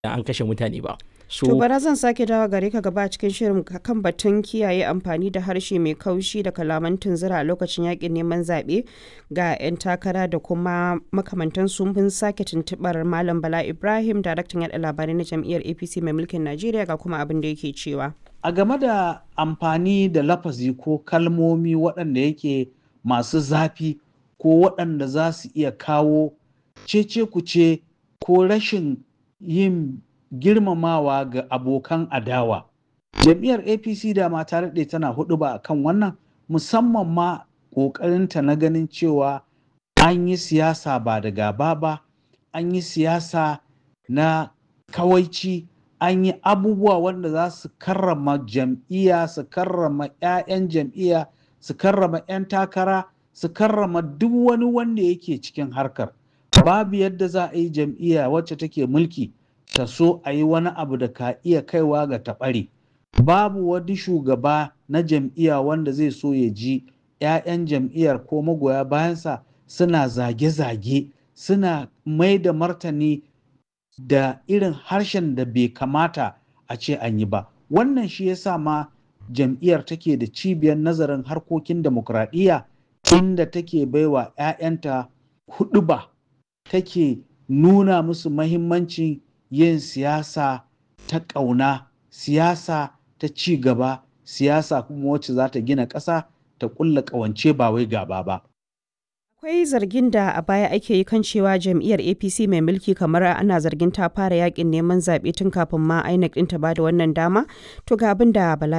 an kashe mutane ba. To So bara zan sake dawo gare ka gaba cikin shirin kan batun kiyaye amfani da harshe mai kaushi da kalaman tunzura a lokacin yakin neman zaɓe ga 'yan takara da kuma makamantan mun sake tuntuɓar Malam Bala Ibrahim daraktan yaɗa labarai na jam'iyyar APC mai mulkin Najeriya ga kuma abin da yake cewa. A game da amfani da lafazi ko kalmomi waɗanda yake masu zafi ko waɗanda za su iya kawo cece kuce ko rashin yin girmamawa ga abokan adawa. Jam'iyyar APC da ma ta daɗe tana hudu ba kan wannan musamman ma ƙoƙarinta na ganin cewa an yi siyasa ba da gaba ba, an yi siyasa na kawaici, an yi abubuwa wanda za su karrama jam'iyya, su karrama 'ya'yan jam'iyya, su karrama 'yan takara, su karrama duk wani wanda yake cikin harkar. Babu yadda za a yi jam'iyya wacce take mulki ta so a yi wani abu da ka iya kaiwa ga taɓare. Babu wani shugaba na jam'iyya wanda zai so ya ji 'ya'yan jam'iyyar ko magoya bayansa suna zage-zage, suna mai da martani da irin harshen da bai kamata a ce an yi ba. Wannan shi ya sa ma jam'iyyar take da cibiyar nazarin harkokin demokradiyya inda take baiwa 'ya'yanta huɗuba take nuna musu mahimmancin yin siyasa ta ƙauna, siyasa ta ci gaba, siyasa kuma wacce za ta gina ƙasa ta ƙulla ƙawance ba wai gaba ba. Akwai zargin da a baya ake yi kan cewa jam'iyyar APC mai mulki kamar ana zargin ta fara yakin neman zaɓe tun kafin ma INEC ɗin ta bada wannan dama. To ga abin da Bala